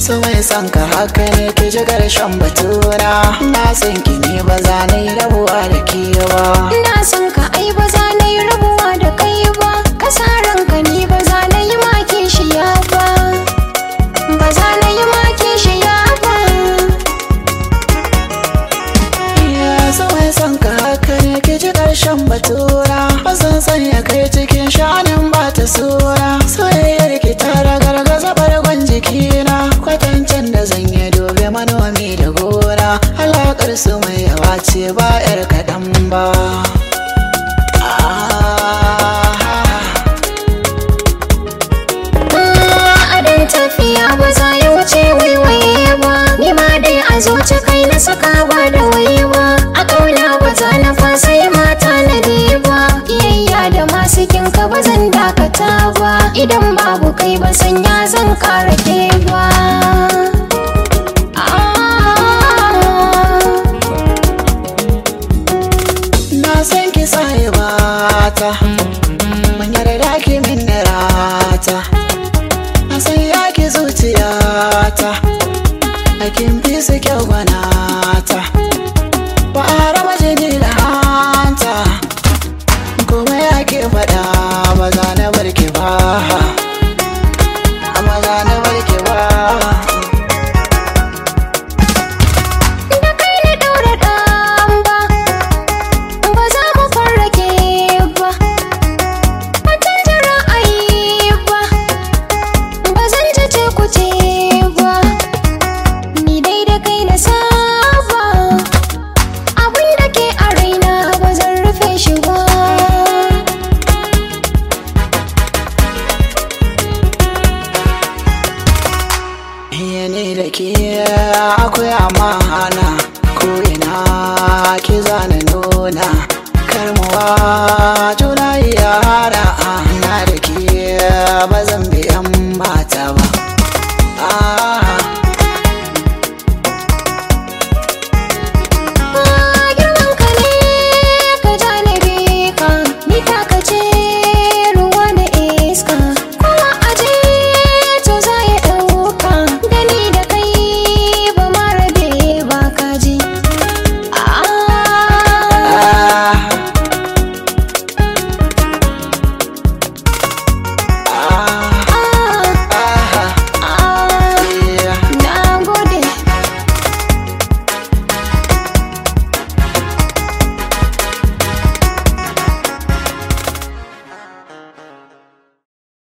su mai son ka haka ne ki ji karshen batuna na san ki ne ba za na yi rabuwa da ke ba ina son ka ai ba za na yi rabuwa da kai ba kasaran ka ni ba za na yi maki shi ya ba ba za na yi maki shi ya ba ya su mai son ka haka ne ki ji karshen batuna ba san sanya kai cikin shanin ba ta sura soyayyar ki ta ragargaza bargon jikina kwatancin da zan yi dobe manomi da gora alaƙar su mai yawa ce ba 'yar kaɗan ba adon tafiya ba za ya wuce waiwaye ba ni ma dai a zuci kai na saka ba da waye ba a ƙauna ba za na fasa yi mata na ba iyayya da masu kinka ba zan dakata ba idan babu kai ba sanya zan kara ke ba na san ki sai bata mun yarda ki min rata na san ya ki zuciyata a kin fi su kyau gwanata ba a raba jini da hanta kuma ya ke faɗa ba za na bar ki ba ba za na bar ki ba da kai na daura ɗan ba ba za mu farrake ba ba canza ra'ayi ba ba zan ci ce ku ce ba ni dai da kai na saba abin da ke a raina ba zan rufe shi ba Iya ne da ke akwai amana ko ina ki zana nuna karmuwa juna yara na da ke ba zan